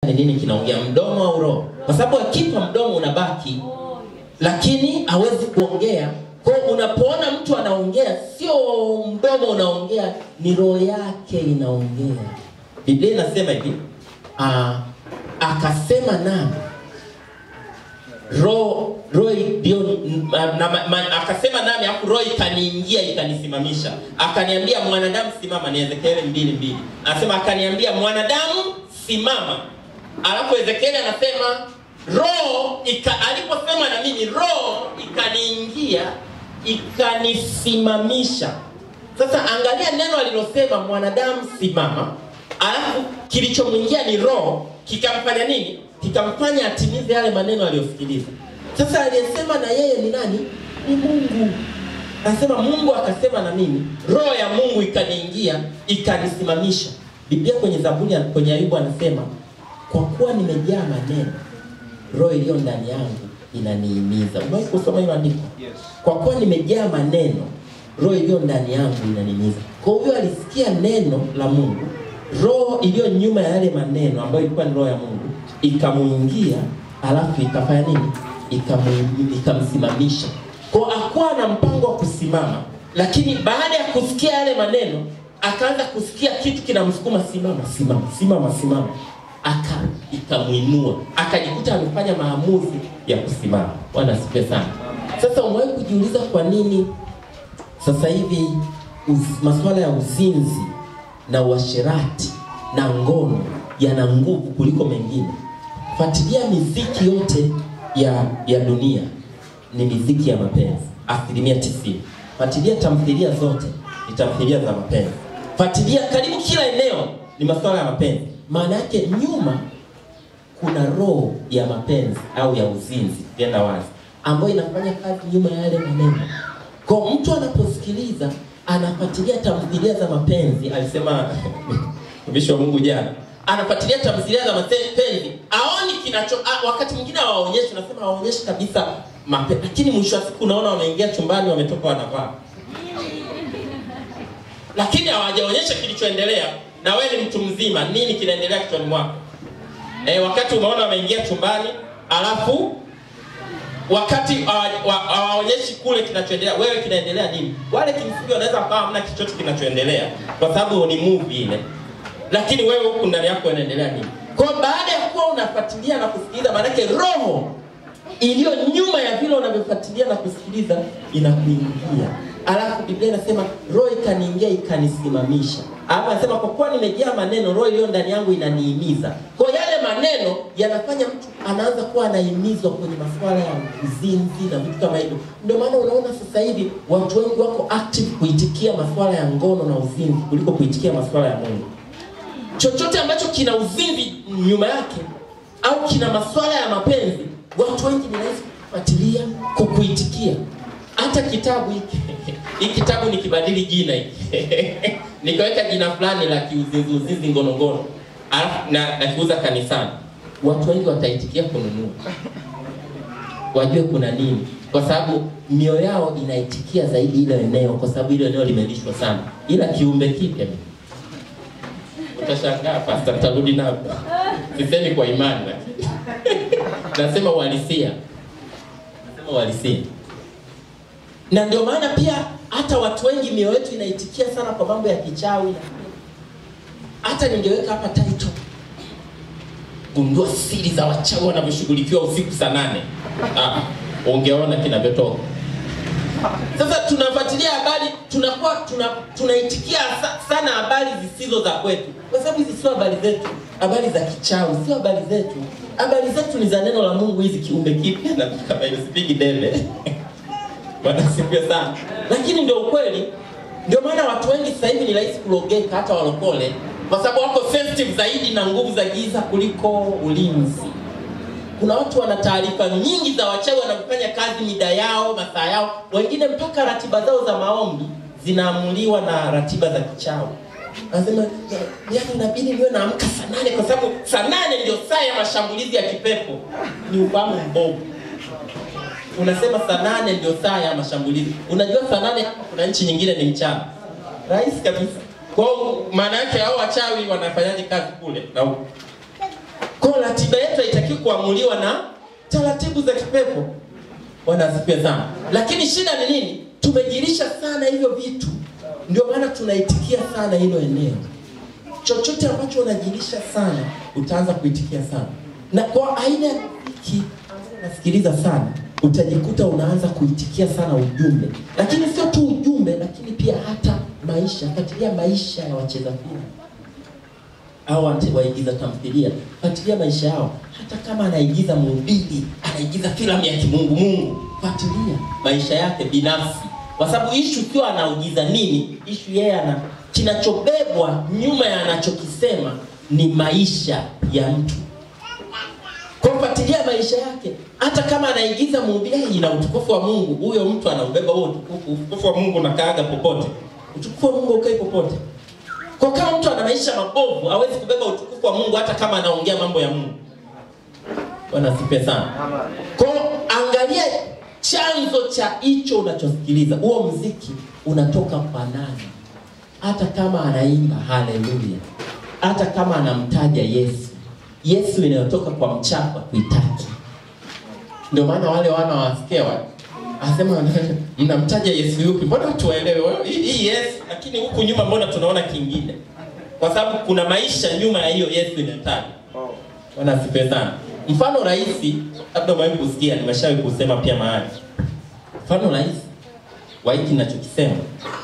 ni nini kinaongea, mdomo au roho? Kwa sababu akipa mdomo unabaki, lakini hawezi kuongea. Kwa hiyo unapoona mtu anaongea, sio mdomo unaongea, ni roho yake inaongea. Biblia inasema hivi ah, akasema nami roho roho ndio na, na, ma, akasema nami afu roho ikaniingia ikanisimamisha akaniambia mwanadamu simama ni ezekieli mbili mbili anasema akaniambia mwanadamu simama alafu ezekieli anasema roho ika, aliposema na mimi roho ikaniingia ikanisimamisha sasa angalia neno alilosema mwanadamu simama alafu kilichomwingia ni roho kikamfanya nini kikamfanya atimize yale maneno aliyosikiliza sasa aliyesema na yeye ni nani ni mungu anasema mungu akasema na mimi roho ya mungu ikaniingia ikanisimamisha biblia kwenye zaburi kwenye ayubu anasema kwa kuwa nimejaa maneno roho iliyo ndani yangu inaniimiza umewahi kusoma hilo andiko Yes. kwa kuwa nimejaa maneno roho iliyo ndani yangu inanimiza kwa hiyo alisikia neno la mungu roho iliyo nyuma ya yale maneno ambayo ilikuwa ni roho ya mungu ikamuingia alafu ikafanya nini Ikamu- ikamsimamisha kwa akuwa na mpango wa kusimama lakini baada ya kusikia yale maneno akaanza kusikia kitu kinamsukuma simama simama simama simama aka ikamwinua akajikuta amefanya maamuzi ya kusimama bwana asifiwe sana sasa umewahi kujiuliza kwa nini sasa hivi uz, masuala ya uzinzi na uasherati na ngono yana nguvu kuliko mengine fuatilia miziki yote ya ya dunia ni miziki ya mapenzi asilimia tisini fuatilia tamthilia zote ni tamthilia za mapenzi fuatilia karibu kila eneo ni masuala ya mapenzi maana yake nyuma kuna roho ya mapenzi au ya uzinzi tenda wazi ambayo inafanya kazi nyuma ya yale maneno kwa mtu anaposikiliza anafuatilia tamthilia za mapenzi alisema mtumishi wa mungu jana anafuatilia tamthilia za mapenzi aoni kinacho a, wakati mwingine hawaonyeshi nasema hawaonyeshi kabisa mape, lakini mwisho wa siku unaona wameingia chumbani wametoka wanavaa lakini hawajaonyesha kilichoendelea na wewe ni mtu mzima nini kinaendelea kichwani mwako e, wakati umeona wameingia chumbani alafu wakati hawa- wa- hawaonyeshi kule kinachoendelea wewe kinaendelea nini wale kimsingi wanaweza wakawa hamna chochote kinachoendelea kwa sababu ni movie ile lakini wewe huku ndani yako inaendelea nini kwa hiyo baada ya kuwa unafuatilia na kusikiliza maanake roho iliyo nyuma ya vile unavyofuatilia na kusikiliza inakuingia alafu biblia inasema roho ikaniingia ikanisimamisha alafu anasema kwa kuwa nimejaa maneno roho iliyo ndani yangu inaniimiza kwa yale maneno yanafanya mtu anaanza kuwa anahimizwa kwenye masuala ya uzinzi na vitu kama hivyo ndio maana unaona sasa hivi watu wengi wako active kuitikia masuala ya ngono na uzinzi kuliko kuitikia masuala ya mungu chochote ambacho kina uzinzi nyuma yake au kina masuala ya mapenzi watu wengi ni rahisi kufuatilia kukuitikia hata kitabu hiki hii kitabu nikibadili jina hiki nikaweka jina fulani la kiuzinzi uzinzi ngono ngono alafu na nakiuza kanisani watu wengi wataitikia kununua wajue kuna nini kwa sababu mioyo yao inaitikia zaidi ile eneo kwa sababu ile eneo limelishwa sana ila kiumbe kipya utashangaa pasta tarudi napo sisemi kwa imani lakini nasema uhalisia nasema uhalisia na ndio maana pia hata watu wengi mioyo yetu inaitikia sana kwa mambo ya kichawi na hata ningeweka hapa title gundua siri za wachawi wanavyoshughulikiwa usiku saa nane ah, ungeona kinavyotoka sasa tunafuatilia habari tunakuwa tuna, tunaitikia sa, sana habari zisizo za kwetu kwa sababu hizi sio habari zetu habari za kichawi sio habari zetu habari zetu ni za neno la mungu hizi kiumbe kipya na vitu kama hivyo sipigi debe wanasifiwa sana lakini ndio ukweli ndio maana watu wengi sasa hivi ni rahisi kulogeka hata walokole kwa sababu wako sensitive zaidi na nguvu za giza kuliko ulinzi kuna watu wana taarifa nyingi za wachawi wanavyofanya kazi mida yao masaa yao wengine mpaka ratiba zao za maombi zinaamuliwa na ratiba za kichawi anasema yani inabidi niwe naamka saa nane kwa sababu saa nane ndio saa ya mashambulizi ya kipepo ni ufahamu mbovu unasema saa nane ndio saa ya mashambulizi unajua saa nane kuna nchi nyingine ni mchana rahisi kabisa kwao maana yake hao wachawi wanafanyaje kazi kule na huku kwa ratiba yetu haitakiwi kuamuliwa na taratibu za kipepo. Bwana asifiwe sana. Lakini shida ni nini? Tumejirisha sana hivyo vitu, ndio maana tunaitikia sana hilo eneo. Chochote ambacho unajirisha sana, utaanza kuitikia sana, na kwa aina ya hiki nasikiliza sana, utajikuta unaanza kuitikia sana ujumbe, lakini sio tu ujumbe, lakini pia hata maisha. Fuatilia maisha ya wacheza filamu au wate- waigiza tamthilia, fuatilia maisha yao. Hata kama anaigiza mhubiri, anaigiza filamu ya kimungu mungu, fuatilia maisha yake binafsi, kwa sababu ishu sio anaugiza nini, ishu yeye ana kinachobebwa nyuma ya anachokisema ni maisha ya mtu. Kwa kufuatilia maisha yake, hata kama anaigiza mhubiri ina utukufu wa Mungu, huyo mtu anaubeba huo utukufu. Utukufu wa Mungu unakaaga popote, utukufu wa Mungu ukai popote. Kwa kama mtu ana maisha mabovu, hawezi kubeba utukufu wa Mungu hata kama anaongea mambo ya Mungu. Bwana asifiwe sana. Kwa hiyo angalia chanzo cha hicho unachosikiliza. Huo mziki unatoka kwa nani? Hata kama anaimba haleluya, hata kama anamtaja Yesu, Yesu inayotoka kwa mchapa kuitaki. Ndio maana wale wana wasikia wale anasema mnamtaja Yesu yupi? Mbona tuwaelewe wewe hii hii Yesu, lakini huku nyuma mbona tunaona kingine? Kwa sababu kuna maisha nyuma ya hiyo Yesu inayotajwa. Bwana asifiwe sana. Mfano rahisi, labda umewahi kusikia, nimeshawahi kusema pia mahali. Mfano rahisi wa hiki ninachokisema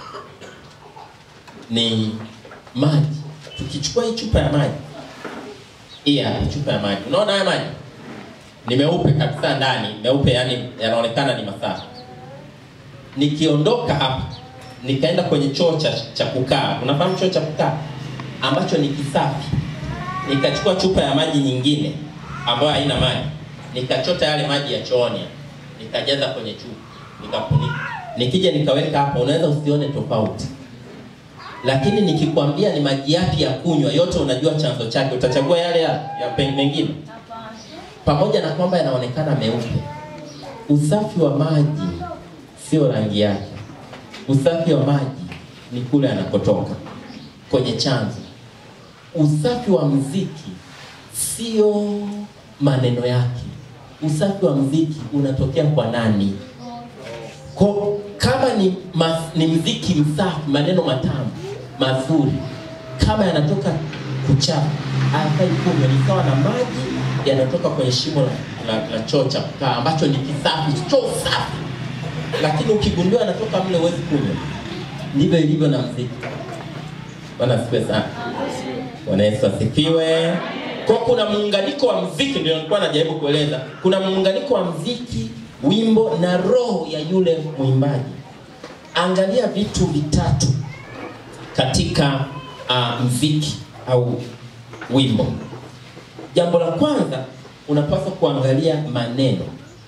ni maji. Tukichukua hii chupa ya maji, hii hapa chupa ya maji, unaona haya maji ni meupe kabisa ndani, meupe yani yanaonekana ni masafi. Nikiondoka hapa nikaenda kwenye choo cha, cha kukaa, unafahamu choo cha kukaa ambacho ni kisafi, nikachukua chupa ya maji nyingine ambayo haina maji, nikachota yale maji ya chooni, nikajaza kwenye chupa, nikafunika, nikija nikaweka hapa, unaweza usione tofauti lakini nikikwambia ni maji yapi ya kunywa, yote unajua chanzo chake, utachagua yale ya, ya pe- mengine pamoja na kwamba yanaonekana meupe. Usafi wa maji sio rangi yake, usafi wa maji ni kule anakotoka kwenye chanzo. Usafi wa mziki sio maneno yake, usafi wa mziki unatokea kwa nani? Kwa, kama ni, mas, ni mziki msafi, maneno matamu mazuri, kama yanatoka kuchafu, hayafai kunywa. Ni sawa na maji yanatoka kwenye shimo la, la, la choo cha kukaa ambacho ni kisafi, choo safi, lakini ukigundua yanatoka mle huwezi kunywa. Ndivyo ilivyo na mziki. Bwana asifiwe sana. Bwana Yesu asifiwe. Kwa kuna muunganiko wa mziki, ndio nilikuwa najaribu kueleza. Kuna muunganiko wa mziki, wimbo na roho ya yule mwimbaji. Angalia vitu vitatu katika uh, mziki au wimbo. Jambo la kwanza, unapaswa kuangalia maneno,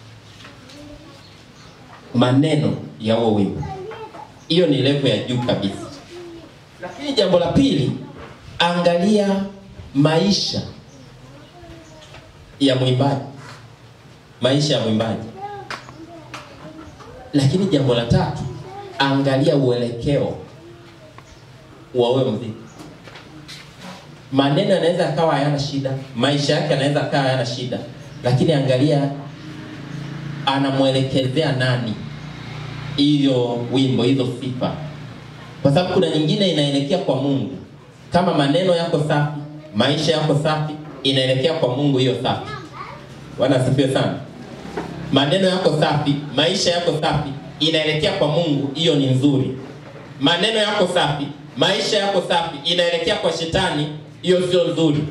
maneno ya huo wimbo. Hiyo ni level ya juu kabisa. Lakini jambo la pili, angalia maisha ya mwimbaji, maisha ya mwimbaji. Lakini jambo la tatu, angalia uelekeo wa huyo mziki. Maneno yanaweza akawa hayana shida, maisha yake yanaweza akawa hayana shida, lakini angalia anamwelekezea nani hiyo wimbo, hizo sifa kwa sababu kuna nyingine inaelekea kwa Mungu. Kama maneno yako safi, maisha yako safi, inaelekea kwa Mungu hiyo safi. Bwana asifiwe sana. Maneno yako safi, maisha yako safi, inaelekea kwa Mungu, hiyo ni nzuri. Maneno yako safi, maisha yako safi, inaelekea kwa shetani, hiyo sio nzuri.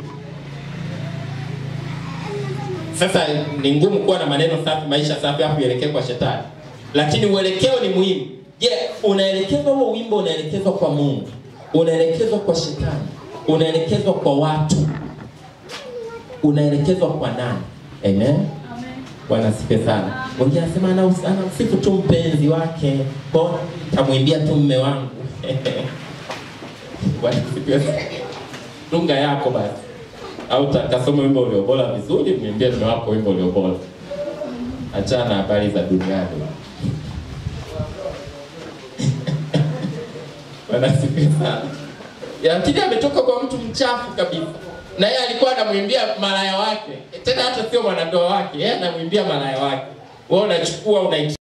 Sasa ni ngumu kuwa na maneno safi, maisha safi, hapo ielekee kwa shetani, lakini uelekeo ni muhimu. Je, yeah, unaelekezwa huo wimbo unaelekezwa kwa Mungu, unaelekezwa kwa shetani, unaelekezwa kwa watu, unaelekezwa kwa nani? Amen. Bwana asifiwe sana. Wengine anasema anamsifu ana tu mpenzi wake, kwa tamwimbia tu mme wangu. Bwana asifiwe sana. Dunga yako basi, au takasoma wimbo ulio bora vizuri, mwimbie mme wako wimbo ulio bora. Achana na habari za duniani. Bwana asifiwe sana. Lakini ametoka kwa mtu mchafu kabisa. na yeye alikuwa anamwimbia malaya wake, tena hata sio mwanandoa wake, yeye anamwimbia malaya wake. Wewe unachukua una